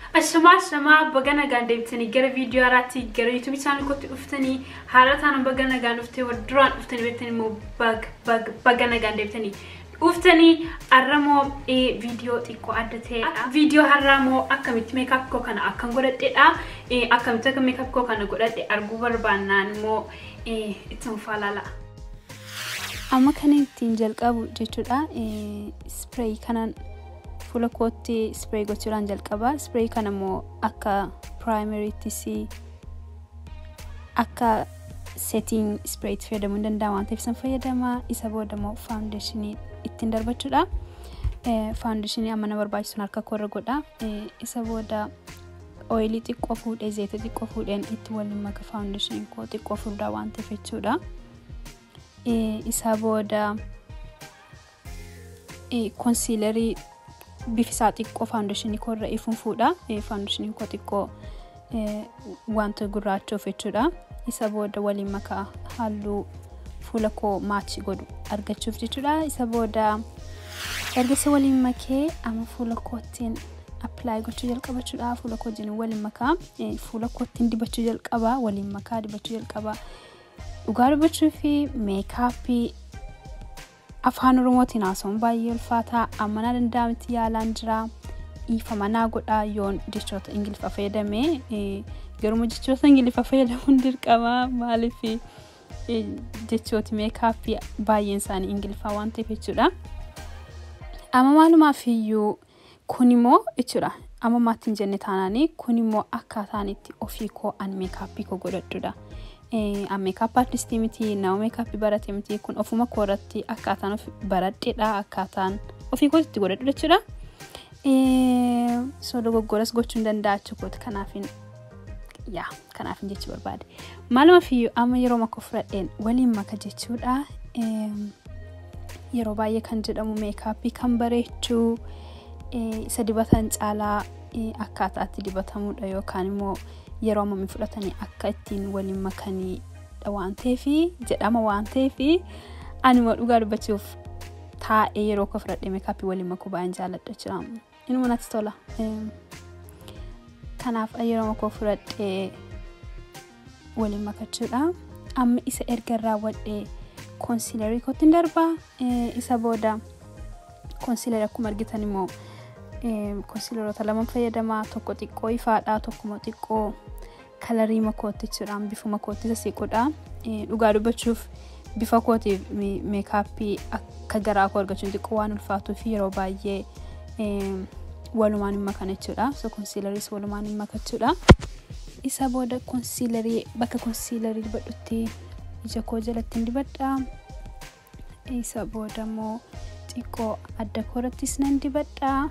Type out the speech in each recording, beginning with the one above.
Ashamaa ashamaa baga nagaan deebitanii gara viidiyoo haaraatti gara yuutuubii isaanii kootti dhuftanii haala taanaan baga nagaan dhuftee wal duraan dhuftanii beektanii immoo bag bag baga nagaan deebitanii dhuftanii har'amoo viidiyoo xiqqoo adda ta'edha. Viidiyoo har'amoo akkamitti meekaap koo kana akkan godhadhedha. Akkamitti akka meekaap koo kana godhadhe arguu barbaannaan immoo itti mufaa laala. Amma kan ittiin jalqabu jechuudha. Ispreey kanaan fuula kootti ispreey gochuudhaan jalqaba. Ispreey kana immoo akka piraayimeriittis akka seetiin ispreeyitti fayyadamuu hin danda'ama waan ta'eef san fayyadama. Isa booda immoo faawundeeshinii ittiin darbachuudha. Faawundeeshinii amma na barbaachisu harka koorra godha. Isa booda ooyilii xiqqoo fuudhee zeeta xiqqoo fuudheen itti waliin maka faawundeeshinii koo xiqqoo fuudhaa waan ta'eef jechuudha. Isa booda konsiilarii bifisaa xiqqoo faawundeeshinii koorra ifuun fuudha. Faawundeeshinii koo xiqqoo wanta gurraachuuf jechuudha. Isa booda waliin makaa halluu fuula koo maachi godhu argachuuf jechuudha. Isa booda erga waliin makee amma fuula koottiin appilaayi gochuu jalqabachuudha. Fuula koo wajjin waliin makaa fuula koottiin dibachuu jalqaba waliin makaa dibachuu jalqaba. Dhugaa dubbachuu fi meekaappii afaan oromootiin haasa'uun baay'ee ulfaataa amma na danda'ametti yaalaan jira. Dhiifama naa godhaa yoon jechoota ingiliffa fayyadame garuma jechoota ingiliffa fayyadamuun dirqama maaliif jechooti meekaappii baay'een isaanii ingiliffaa waan ta'eef jechuudha. Amma maalumaaf iyyuu kun immoo jechuudha. Amma maattiin jenne taanaanii kun immoo akkaataan itti ofii koo an meekaappii koo godhadhudha. An meekaap artistii miti nama meekaappii barate miti kun ofuma koo irratti akkaataan baradheedha akkaataan ofii kootti itti godhadhu jechuudha. So dogoggoras gochuu hin danda'a jechuudha kanaafin yaa kanaafin jechi barbaade. Maalumaaf iyyuu amma yeroo maka fudhadheen waliin maka jechuudha. Yeroo baay'ee kan jedhamu meekaappii kan bareechuu isa dibatan caalaa akkaataatti dibatamudha yookaan immoo yeroo ammamii fudhatanii akka ittiin waliin makanii waan ta'eef jedhama waan ta'eef ani immoo dhugaa dubbachuuf taa'ee yeroo koo fudhadhee meekaappii waliin makuu baay'een jaalladha jira. Inuma natti tola. Kanaaf yeroo makoo fudhadhee waliin makachuudha. Amma isa erga raawwadhee konsiilarii kootti darbaa isa booda konsiilarii akkuma argitan immoo konsiilaroota lama fayyadamaa tokko xiqqoo ifaadhaa tokko xiqqoo kalarii makootti jechuudhaan bifuma kootti isa siquudha. Dhugaa dubbachuuf bifa kootiif meekaappii akka garaa koo argachuun xiqqoo waan ulfaatuu fi yeroo baay'ee walumaan hin makan jechuudha. So konsiilariis walumaan hin makachuudha. Isa booda konsiilarii bakka konsiilarii dibadhutti ija koo jalatti hin dibadha. Isa booda immoo xiqqoo adda koorattis nan dibadha.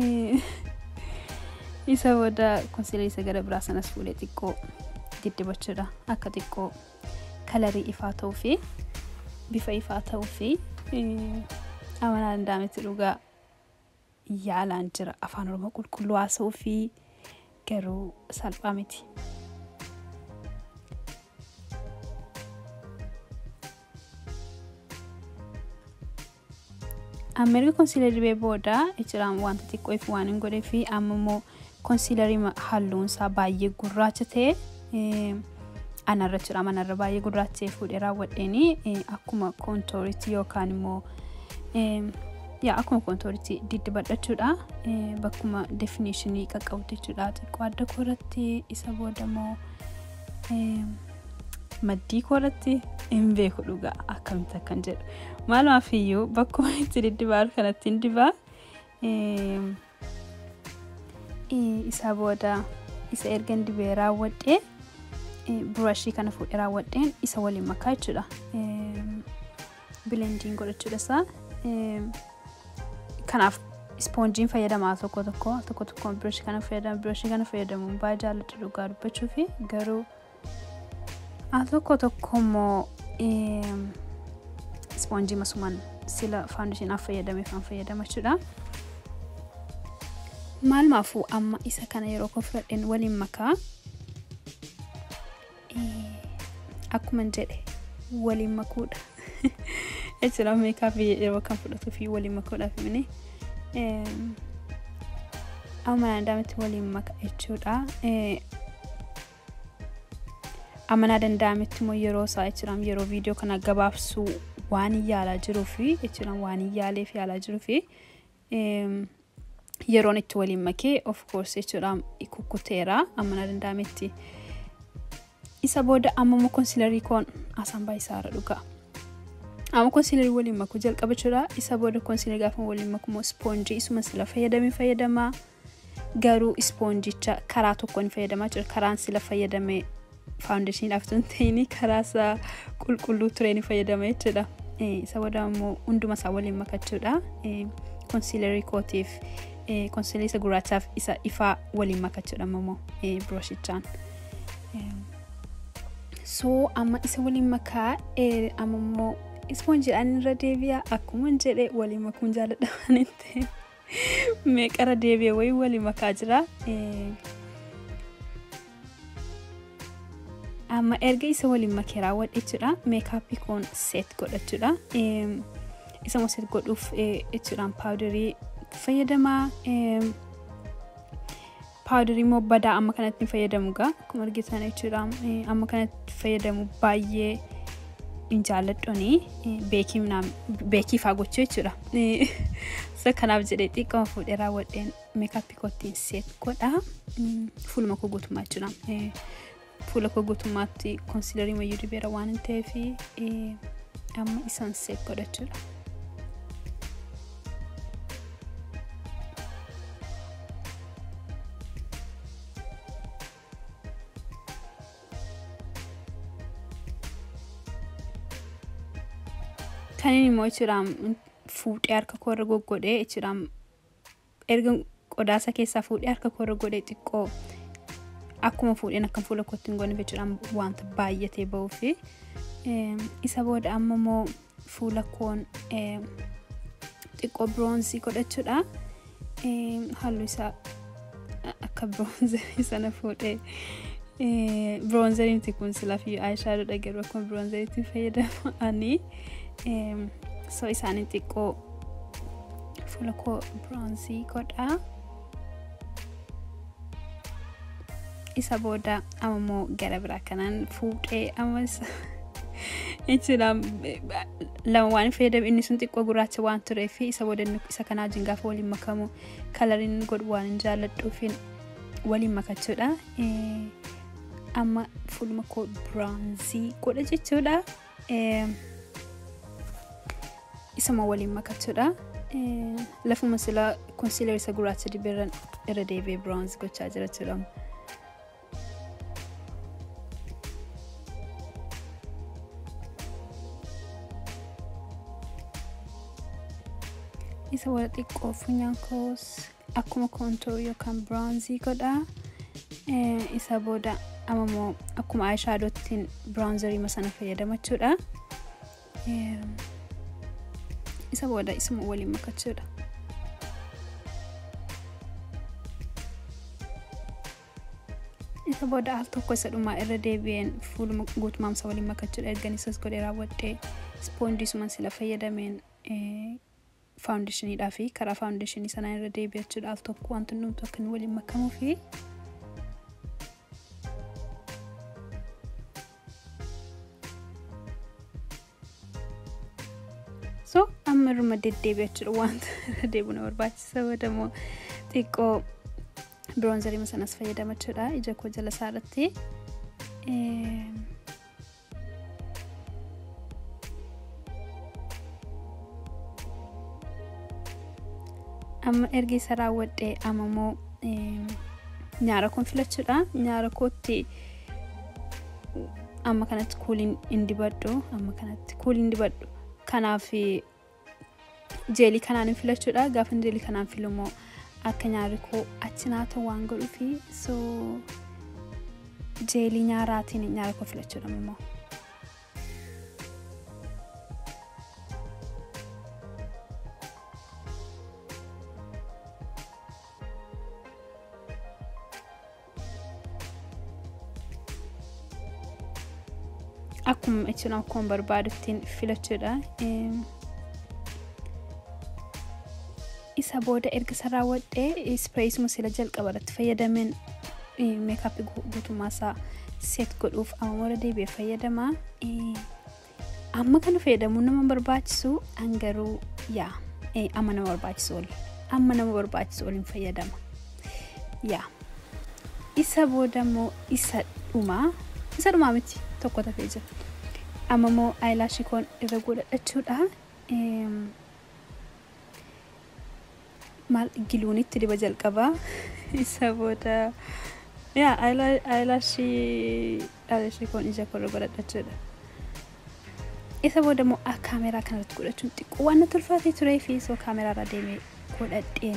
isa booda konsiilarii isa gara biraa sanas fuudhee xiqqoo diddibachuudha akka xiqqoo kalarii ifaa ta'uu fi bifa ifaa ta'uu fi amanaa danda'ametti dhugaa yaalaan jira afaan oromoo qulqulluu haasa'uu fi garuu salphaa miti. amma erga konsiilarii dibee booda jechuudhaan wanta xiqqoo ifu waan hin godhee fi amma immoo konsiilarii halluun isaa baay'ee gurraacha ta'e anarra jira manarra baay'ee gurraacha ta'e fuudhee raawwadheeni akkuma koontooritti yookaan immoo yaa akkuma koontooritti diddibadhachuudha bakkuma defineeshinii qaqqabutti jechuudha xiqqoo adda kooratti isa booda immoo maddii kooratti hin beeku dhugaa akkamitti akkan jedhu maalumaaf iyyuu bakkuma itti diddibaa kanatti hin dibaa isa booda isa erga dibee raawwadhee burashii kana fuudhee raawwadheen isa waliin makaa jechuudha bilendiin godhachuudha isaa kanaaf ispoonjiin fayyadamaa tokko tokko tokko tokko birashii kana fayyadama birashii kana fayyadamuun baay'ee jaalladha dhugaa dubbachuu fi garuu al tokko tokko immoo ispoonjii masumaan sila faawundeeshinaaf fayyadameef kan fayyadama jechuudha. Maalumaafuu amma isa kana yeroo koo fudhadheen waliin makaa akkuma jedhe waliin makuudha. Jechuudha meekaappii yeroo kan fudhatuu fi waliin makuudhaaf mini amana danda'ametti waliin maka jechuudha. Amana danda'ametti immoo yeroo isaa jechuudhaan yeroo viidiyoo kana gabaabsuu waan yaalaa jiruu fi jechuudhaan waan yaalee fi yaalaa jiruu fi yeroon itti waliin makee of course jechuudhaan kukkuteera amana danda'ametti. Isa booda amma immoo konsiilarii koon asaan baay'isaarra dhugaa. Amma konsiilarii waliin makuu jalqaba jechuudha. Isa booda konsiilarii gaafa waliin maku immoo ispoonjii isuma sila fayyadamee fayyadamaa. Garuu ispoonjicha karaa tokkoon fayyadamaa jira. Karaan sila fayyadamee faawundeeshiniidhaaf tun ta'ini karaa isaa qulqulluu tureen fayyadama jechuudha. Isa booda immoo hunduma isaa waliin makachuudha. Konsiilarii kootiif konsiilarii isa gurraachaaf isa ifaa waliin makachuudha immoo biroshichaan. So amma isa waliin makaa amma immoo ispoonjiidhaan irra deebi'a akkuma jedhe waliin makuun jaalladha waan ta'eef meeqara deebi'e wayii waliin makaa jira. Amma erga isa waliin makee raawwadhe jechuudha meekaappii koon seet godhachuudha. Isa immoo seet godhuuf jechuudhaan paawudarii fayyadamaa. paawudarii immoo badaa amma kanatti fayyadamu gaa akkuma argitan jechuudha amma kanatti fayyadamu baay'ee hin jaalladhoni beekii faa gochuu jechuudha. Isa kanaaf jedhee xiqqama fuudhee raawwadheen meekaappii kootiin seet godha. Fuuluma koo guutummaa jechuudha. Fuula koo guutummaatti konsiilarii mayyuu dibeera waan hin ta'eef amma isaan seet godha jechuudha. Kanin immoo jechuudhaan fuudhee harka koorra goggodhee jechuudhaan erga qodaasa keessaa fuudhee harka koorra godhee xiqqoo akkuma fuudheen akka fuula kootti hin godhine jechuudhaan wanta baay'atee bahuu fi isa booda amma immoo fuula koon xiqqoo biroonzii godhachuudha. Halluu isaa akka biroonzerii sana fuudhee biroonzeriin kun silaafiyyuu aayishaadoodha garuu akkuma biroonzeriitti fayyadamanii. so isaanin xiqqoo fuula koo biroonzii godha isa booda amma immoo gara biraa kanaan fuudhee amma jechuudha lama waan fayyadamu inni sun xiqqoo gurraacha waan tureef isa booda isa kanaa wajjin gaafa waliin makamu kalariin godhu waan hin jaalladhuufin waliin makachuudha amma fuuluma koo biroonzii godha jechuudha. isuma waliin makachuudha. Lafuma sila konsiilar isa gurraacha dibee irra deebi'ee biroonzii gochaa jira jechuudha. Isa wal xiqqoo funyaan koos akkuma koontoor yookaan biroonzii godha. Isa booda amma immoo akkuma aayishaadootiin biroonzarii sana fayyadama jechuudha. isa booda isuma waliin makachuudha. isa booda al tokko isa dhumaa irra deebi'een fuuluma guutumaamsa waliin makachuudha ergan isas godhee raawwadhee ispoonjii suman sila fayyadameen faawundeeshiniidhaa fi karaa faawundeeshinii sanaa irra deebi'achuudha al tokko wanti hundumtu akka inni waliin makamuu fi so amma irruma deddeebi'a jechuudha wanta irra deebi'u na barbaachisa boodamoo xiqqoo biroonzarii sanas fayyadama jechuudha ija koo jala isaa irratti amma erga isa raawwadhee amma immoo nyaara koon filachuudha nyaara kootti amma kanatti kuuliin hin dibadhu amma kanatti kuuliin dibadhu kanaaf jeelii kanaan filachuudha gaafa jeelii kanaan filumoo akka nyaarri koo achi naatoo waan godhuu fi so jeelii nyaaraatiin nyaara koo filachuudha immoo. akkuma jechuun akkuma barbaaduttiin filachuudha. isa booda erga isa raawwadhee ispreeyisuma sila jalqaba irratti fayyadameen meekaappii guutummaa isaa seet godhuuf amma mora deebi'ee fayyadama. Amma kana fayyadamuun nama barbaachisu hangaruu yaa amma nama barbaachisu oli amma nama barbaachisu oliin fayyadama. Yaa isa booda immoo isa dhumaa isa dhumaa miti tokko tafee jira. Amma immoo aayilaashii koon irra godhadhachuudha. maal giluunitti diba jalqabaa isa booda yaa aayilaashii aayilaashii koon ija korra godhadhachuudha. Isa booda immoo kaameraa kanarratti godhachuun xiqqoo waan natti ulfaatee turee fi soo kaameraarra deemee godhadheen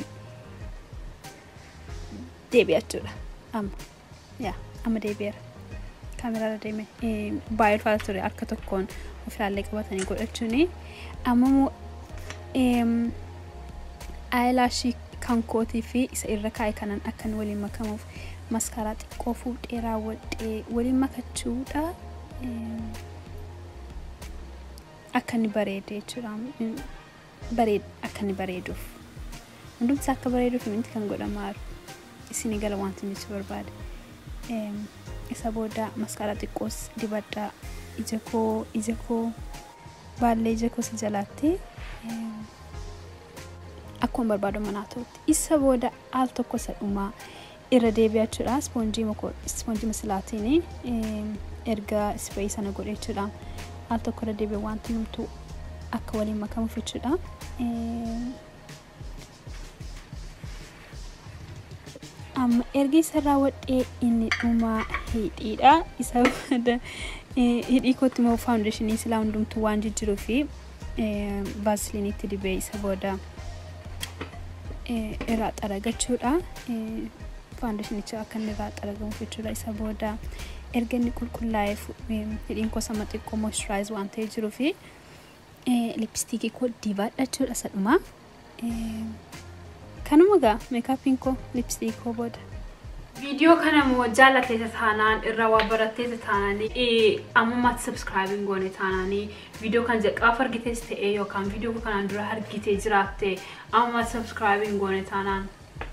deebi'achuudha. Amma yaa amma deebi'eera. Kaameraarra deemee baay'ee ulfaata ture harka tokkoon ofirraallee qabatanii godhachuuni. Amma immoo aayilaashii kan kootii fi isa irra kaa'e kanan akkan waliin makamuuf maskaaraa xiqqoo fuudhee raawwadhee waliin makachuudha. Akka inni bareede jechuudha. Akka inni bareeduuf. Hundumti akka bareeduuf minti kan godhamaa jiru. Isin gala wanti nuti barbaade. Isa booda maskaaraa xiqqoos dibadhaa ija koo ija koo baallee ija koo si jalaatti. akkuma barbaadu manaa ta'utti isa booda al tokko isa dhumaa irra deebi'achuudha ispoonjii masilaatiin erga ispreeyii sana godhe jechuudha al tokko irra deebi'e wanti numtu akka waliin makamuuf jechuudha. amma erga isa raawwadhee inni dhumaa hidhiidha isa booda hidhii kootti immoo faawundeeshinii silaa hundumtuu waan jijjiiruu fi vaasiliiniitti dibee isa booda irraa xaragachuudha. Faawundeeshinicha akka inni irraa xaragamuuf jechuudha. Isa booda erga inni qulqullaa'eef hidhiin koo sama xiqqoo moisturaayizii waan ta'ee jiruu fi lipstiikii koo dibaadhachuudha isa dhumaa. Kanuma gaa meekaappiin koo lipstiikii koo booda. Viidiyoo kana immoo jaallateessa taanaan irraa waa baratteessa taananii ammummaatti sabskraayibiin goone taananii viidiyoo kan jalqabaaf argitees ta'ee yookaan viidiyoo kanaan dura argitee jiraatte ammummaatti sabskraayibiin goone taanaan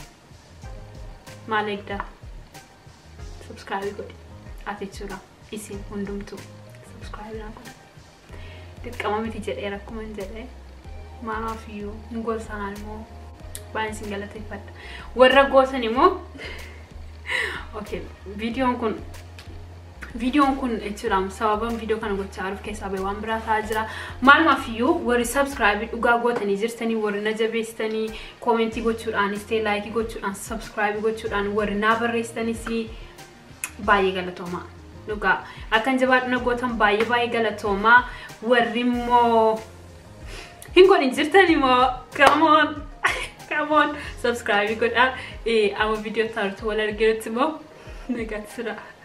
maal eegda sabskraayibii godhi ati jechuudha isin hundumtuu sabskraayibii naa godha dirqama miti jedhee rakkuma hin jedhee maanaaf iyyuu hin gorsanaan immoo baay'een isin galateeffadha warra gootan immoo okay viidiyoon kun viidiyoon kun jechuudha sababan viidiyoo kana gochaa jiruuf keessaa bahee waan biraa ta'aa jira maalumaaf iyyuu warri sabskraayibii dhugaa gootanii jirtanii warri na jabeessitanii koomentii gochuudhaanis ta'e laayikii gochuudhaan sabskraayibii gochuudhaan warri naa barreessitanis baay'ee galatoomaa dhugaa akkan jabaadhuna gootan baay'ee baay'ee galatoomaa warri immoo hin godhin jirtanii immoo kamoon come on subscribe godhaa amma viidiyoo taartu wal arginutti immoo nagaatti sira